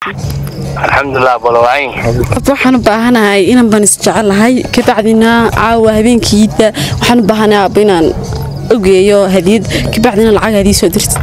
alxamdulilah bolowayn horta waxaan u baahanahay inaan baan isjecelahay kabacdina caawa habeenkiida waxaan u baahanahay aabbo inaan ogeeyo hadiyad kabacdina lacag hadii soo dirta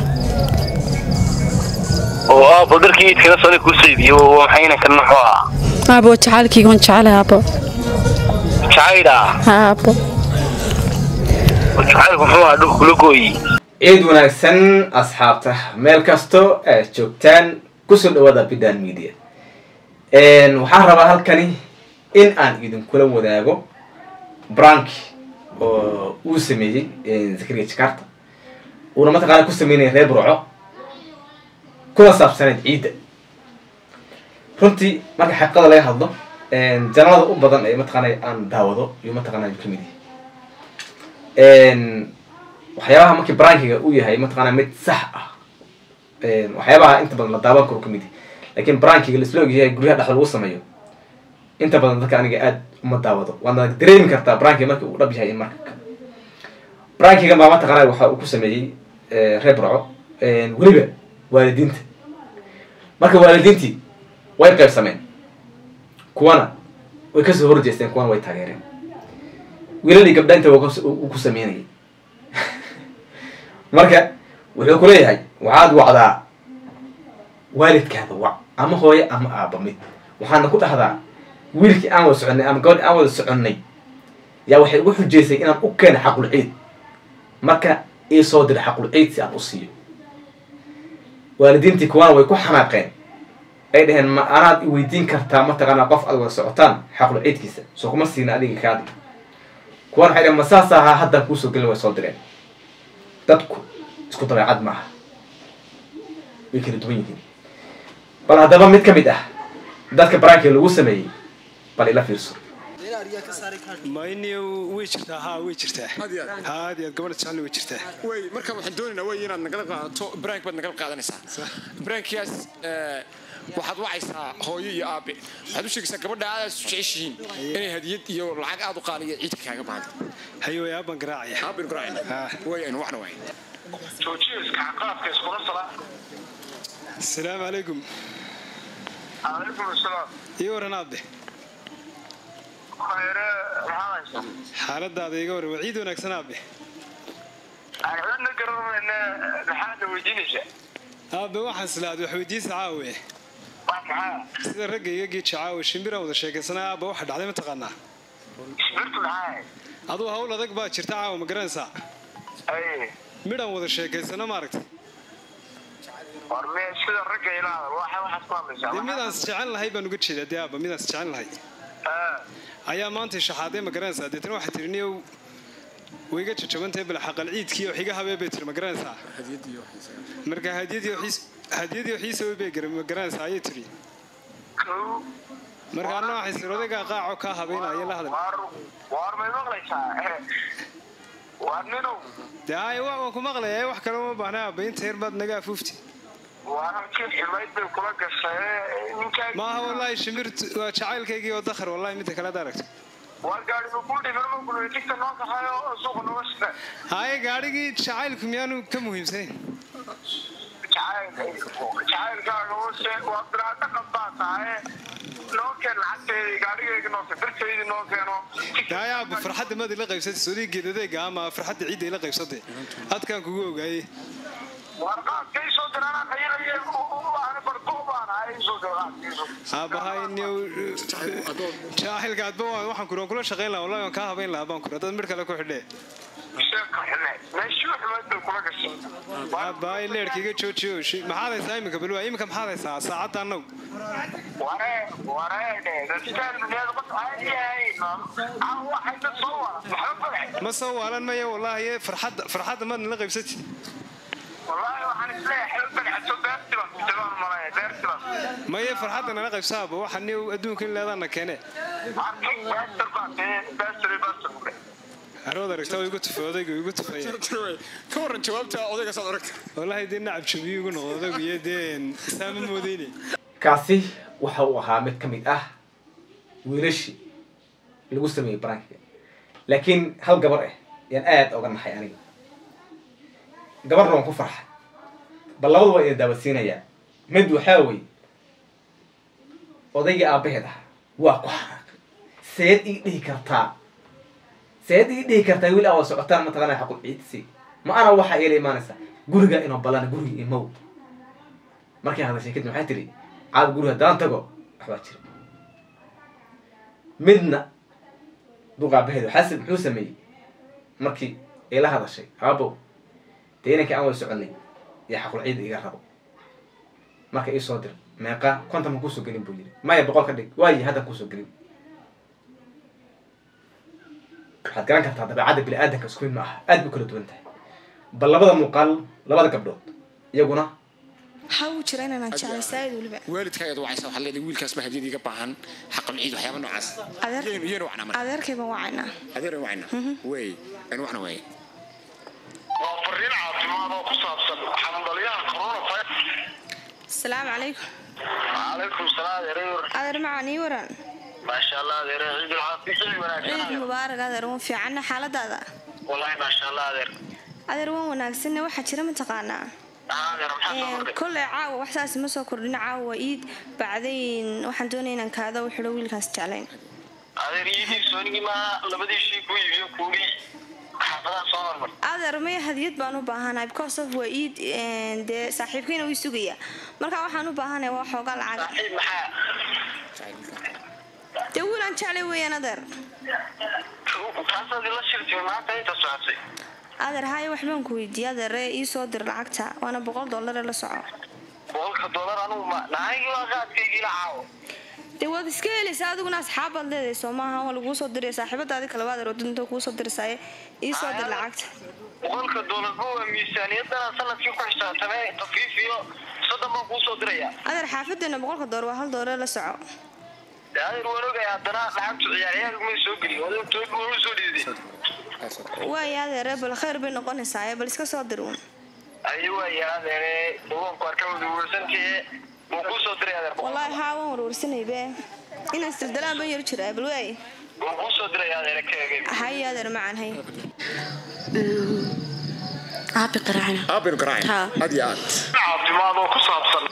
oo aabo dharkii iidkana soo ku saydiyo maxayna kan muxuu ahaa aabbo jacaylkayga waan jecelahay aabbo jacayda ha aabbo jacaylku muxuu ahaa dhulka kula gooyi ciid wanaagsan asxaabta meel kasto aad joogtaan kusoo dhawaada bidan media waxaan rabaa halkani in aan idinkula wadaago brank oo uu sameeyey zakariya jakarta uuna mataqaana ku sameynaya reer burco kuna saabsaneyd ciidda runtii marka xaqiiqada laga hadlo janalada u badan ee mataqaana aan daawado iyo mataqaana ayuu kamid yahay waxyaabaha markii brankiga uu yahay mataqaana mid sax ah waxyaabaha inta badan la daawan karo kamid yahay lakin brankiga laisla ogyahay guryaha dhexda lagu sameeyo inta badan dadka aniga aad uma daawado waadna dareemi kartaa brankiga marka uu dhab yahay in marka brankiga baa mataqaana waxa uu ku sameeyey reer burco weliba waalidiinta marka waalidiintii way qaybsameen kuwana way kasoo horjeesteen kuwana way taageereen wiilalii gabdha inta uu ku sameynayay marka wuxuu ku leeyahay waxaad wacdaa waalidkaada wac ama hooye ama aaba mid waxaana ku dhahdaa wiilkii aan wada soconnay ama gabadhi aan wada soconnay yaa waxay ugu xujeysay inaan u keeno xaqul ciid marka ii soo dira xaqul ciid si aan u siiyo waalidiintii kuwana way ku xanaaqeen ay dhaheen ma anaad i weydiin kartaa mataqaanaa qof aad wada socotaan xaqul ciidkiisa soo kuma siina adiga kaadi kuwana waxay dhaheen ma saas ahaa haddaan kuusoo gelin way soo direen dadku isku dabeecad ma aha way kala duwan yihiin bal haddaba mid ka mid ah dadka baraanki lagu sameeyey bal ila fiirso mayni way jirtaa haa way jirtaa haad yaad gabadha jecel way jirtaa way marka waxaan doonaynaa way inaad nagala qaadato brank baad nagala qaadanaysaa brankiyaas waxaad wacaysaa hooyo iyo aabe waxaad u sheegaysaa gabadha aadaad isu jeceshihiin inay hadiyad iyo lacag aad u qaaliya ciidka kaaga baahdo hayo way aaban garaacaya aabin guraacayna way aynu wacna waay joojiska qaadka iskula sala asalaamu calaykum calaykum asalaam ii waran aabe khayre maxaa haysaa xaaladaada iga waran waa ciid wanaagsan aabe aan cidna garanayna maxaadna weydiinaysaa aabe waxaan islaad wax weydiisa caawe wax maxaa sida ragga iga geeja caawe shimbiraan wada sheekaysanaa aaba waxa dhacday ma taqaanaa isbirtu maxaa aduu hawl adag baa jirta caawa ma garanaysaa ay midhaan wada sheekaysano maaragtay war me sida ragga ilaada waxa waxaad ku hadlaysaa dee midaan is jecel lahay baan uga jeedaa dee aaba midaan is jecel lahay Ah, ayaa maanta shaxaadee ma garanaysaa deetana waxay tiri niyow wayga jajabantahay bal xaqal ciidkii oo xiga habee bay tiri ma garanaysaa marka hadiyadii xiis hadiyadii xiisa way bay gar- ma garanaysaa ayay tiri kow marka anna waxay sir odaygaa qaaco kaa habeynaya la hadal war war may maqlaysaa war ninow dee ay wa waan ku maqlaya wax kale uma baahna aaba inta yar baad naga afuufti war halkii ximayd bay kula gashay ninkaa maaha wallaahi shimbirtu waa jacaylkaygii oo dakhar wallahi midda kale ad aragto war gaari ku dhiman ku tigta noo kaxayo suuqa nooga shaqe haye gaadhigii jacaylku miyaanu ka muhiimsanayn jacaylkaaga hoose waa biraada qabaa tahay noo keen lacagteedii gaarigayga noo keen birtaydii noo keeno dee ay aaba farxadda maad ila qaybsatay soodigeed adeega ama farxadda ciidda ila qaybsatay adkaan kugu ogaayey war qaadkay soo diraan ayanaye aan barko baan ahay soo diraan aabahay niyow jaahilka adba waan waxaan kuri waan kula shaqayn lahaa wallahi waan kaa habayn lahaa baan kuri haddaad mir kale ku xidhee sheeka xime meeshii xumayd bay kula gashay aabahay leerka iga joojiyo shi- maxaad haysaa iminka balwa iminka maxaad haysaa saacadda annagu ware wareedhe dadkaan mineed qof caadi yahay waxay dad soo wara maxba farax ma soo waalan maya wallaahi farxadda farxadda maad nala qaybsati wallaahi waxaan isleeyahay xil banaxso beerti baan kujabaan malaya beerti baan maya farxadda nala qaybsaaba waxa niyow adduunka in leedaana keene arkay beertir baan beertiri beertir arood aragta oo igu tufay odayga igu tufay ka waran jawaabta odayga saad aragta wallaahi dee nacab jabiyo igu noqdo odaygu iyo dee saama moodeyne kaasi waxa uu ahaa mid ka mid ah wiilashii lagu sameeyey barankiga laakiin hal gabar ah yaan aada oga naxay aniga gabarna waan ku farxay bal labadu waa idin daawasiinayaa mid waxaa wey odaygii aabaheed ahaa waa ku xanaaqay seed ii dhihi kartaa seed ii dhihi kartaa wiil aa waa socotaan mataqaana xaqul ciidsi ma ana waxaa iila imaanaysaa guriga inoo ballan guriga imow markay hadashay kadib waxay tiri caawa guriga haddaan tago waxbaa jira midna duq aabaheed xasid muxuu sameeyey markii ay la hadashay aabow dee inankii aan wada soconay iyo xaqul ciid iga rabo marka ii soo dir meeqa konton ma kuusoo gelin buu yidhi maya boqol ka dhig waayi hadda kuusoo gelin waxaad garan kartaa dabeecadda bini aadanka isku mid ma aha aad bay kala duwan tahay bal labada muuqaal labada gabdhood iyaguna waxaa uu jira inaan jeclay saaid weliba waalidkaayaad wacaysa waxaad leedahay wiilkaas baa hadiyad iga baahan xaqal ciid waxyaaba noocaas Adeer- Iyaynu- iyaynu wacnaa marka adeerkay baan wacaynaa adeer wacna wey aynu wacna waaye waa fariin caafimaad oo ku saabsan xanuundhalyaha coronavirus asalaamu calaykum calaykum salaam adeer adeer macaan ii waran maasha allah adeer ciidul caafiya ciid wanaagsan mubaarak adeer waan fiicanna xaaladaada wallahi maasha allah adeer adeer waan wanaagsanne waxaa jira mataqaanaa Haa, adeer maxaa soo Een, kordhay kolley caawa wax saas ma soo kordhin caawa waa iid bacdayn waxaan doonaya inaan kaada u xidho wiilkaas jeclayn adeer iidii soonigii maaha labadii shii ku iibiyo kuugii xaafadaha soo marmar adeer maya hadiyad baan u baahanahay because of waa iid een, dee saaxiibkayna wii sugaya marka waxaan u baahanahay waa xoogaa lacaga saaxiib maxaa dee wiilaan jeclay weeyaan adeer taasaad ila shirtay maanta inta socotay adeer haayo waxbaan ku weydiiyey adeere ii soo dir lacagta waana boqol dollar ee la soco boqolka dollar anugu ma nahaygi waa qaadkaygii la caawo dee waad iska helaysaa adiguna asxaabbaad leedahay soo maaha waa laguu soo diraya saaxiibadaadi kale waa adeer wadinta kuu soo dirsaaye ii soo dir lacagta boqolka dollarba waa miisaaniyadana sanadkii ku xisaabtamee tafiif iyo soddon baan kuu soo diraya adeer xaafadeena boqolka dollar waa hal dollar la soco dee adeer waan ogaya haddana lacagtu ciyaaryahaagumay soo geliy adeer toog waa u soo dhiiday waaya adeere bal khayr bay noqonaysaa bal iska soo dir uun ayi waaya adeere dugoonku arka waduwarsantaye wuu kuu soo diray adeer wallaahi haa waan warwarsanaybe inaan isdirdalaan ban yar jiraa bal waay wuu kuu soo diraya adeere ka egay hay adeer macaan hay aabi qaraacina aabbaynu garaacay Haa. aad iyo aad caafimaad oo ku saabsan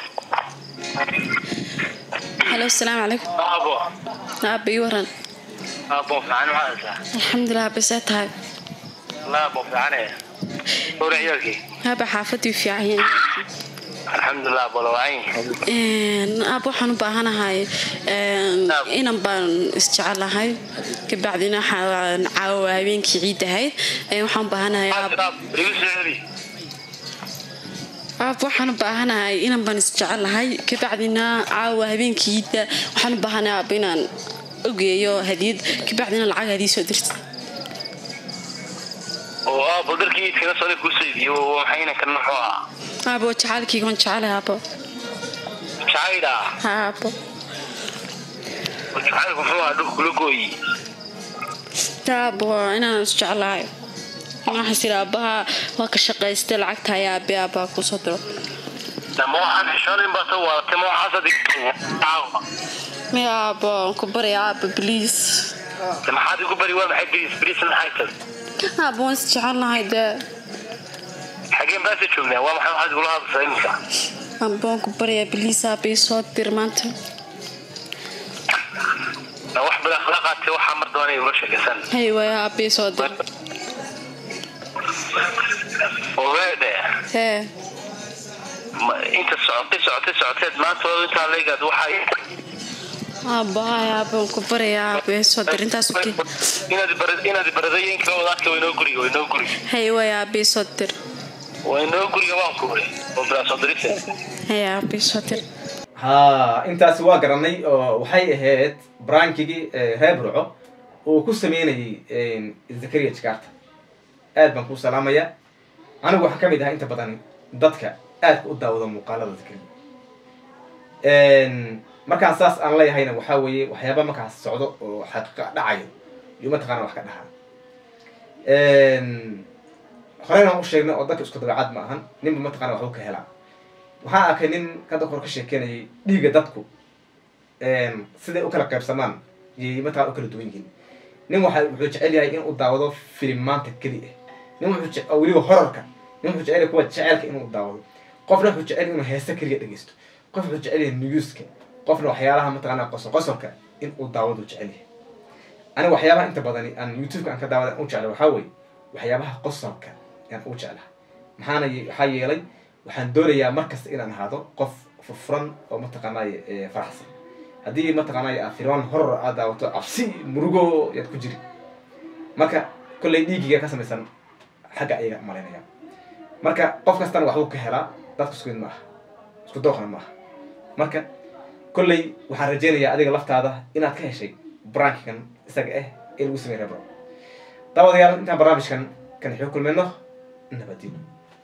halo asalaamu calaykum aabo aabi ii waran aabo fiican maxaa haysaa alxamdulilah aabi see tahay la aabo fiicane hore ciyaalkii aabi xaafadii fiican alxamdulilah bolowayn aab waxaan u baahanahay inan baan isjecelahay kabacdina waxaan caawa habeenkii ciid ahayd waxaan u baahanahay aab igu soo celi aab waxaan u baahanahay inan baan isjecelahay kabacdina caawa habeenkii ciidda waxaan u baahanahay aab inaan ogeeyo hadiyad kabacdina lacag hadii soo dirta oo aabo dharkii iidkana soo kuu soo iibiyo waxayna kan muxuu ahaa aabo jacaylkayga waan jecelahay aabo jacayda ha aabo jacaylku muxuu ahaa dhulka kula gooyi aabo waa inaan isjecelahay waxaas iri aabaha waa ka shaqaystay lacagta ayaa aabe aabaa kusoo diro dama waxaan xishoonin baa soo waadatay ma waxaasad maya aabo aan ku baraya aabo bliis maxaad igu bari waa maxay bris bris maxay tahay aabo waan isjecelnahay dee xageen baasa joognaa waa maxay waxaad igula hadlaysaa iminka aabo waan ku barayaa bliis aabe soo dir maanta na wax badan kala qaatay waxaa mar doonay igula sheekaysan hay waaya aabe soo dir ogeedhe hee ma- inta socotay socotay socoteed maanta waa intaa leegaad waxaa aabo hay aabo waan ku barayaa aabe soo dir intaas uki inaad bar- inaad baradooyinka wadaadka waynoo guriga waynoo guriga hay waaya aabe soo dir waynoo guriga waan ku uri oo bilaasoo dirise hay aabe soo dir haa intaasi waa garanay oo waxay ahayd brankigii reer burco uu ku sameynayay zakaria jakaarta aad baan kuu salaamaya anigu waxaan ka mid ahaa inta badan dadka aadka u daawada muuqaalada zakaria markaan saas aan leeyahayna waxaa weeye waxyaaba markaas socdo oo xaqiiqa dhacayo iyo mataqaana wax ka dhahaa horeyna u sheegnay oo dadka isku dabeecad ma ahan ninba mataqana waxbuu ka helaa waxaan arkay nin hadda hor ka sheekeynayay dhiigga dadku siday u kala qaybsamaan iyo mataqana u kala duwan yihiin nin waxa wuxuu jecel yahay in uu daawado filimaanta keli ah nin wuxuu jece- oo weliba horarka nin wuxuu jecel yahay kuwa jeceelka inuu daawado qofna wuxuu jecel yahay inuu heesta keliya dhegeysto qof wuxuu jecel yahay newska qofna waxyaalaha mataqaanaa qosol qosolka in uu daawadu jecel yahay aniga waxyaabaha inta badani aan youtube-ka aan ka daawada aan u jeclay waxaa weeye waxyaabaha qosolka ayaan u jeclaha maxaana ye- waxaa yeelay waxaan doonayaa markasta inaan ahaado qof furfuran oo mataqaanaaye eh, faraxsan haddii mataqaanaaye aad filaan horor aad daawato cabsi murugo yaad ku jiri marka kolley dhiigiga ka samaysan xagga ayaga malaynaya marka qof kastana waxbuu ka helaa dadka isku mid ma aha isku dooqna ma aha marka kolley waxaan rajeynayaa adiga laftaada inaad ka heshay brankigan isaga ah ee lagu sameyn rebro daawadayaal intaan barnaamijkan kan xoo kulmayno nabadino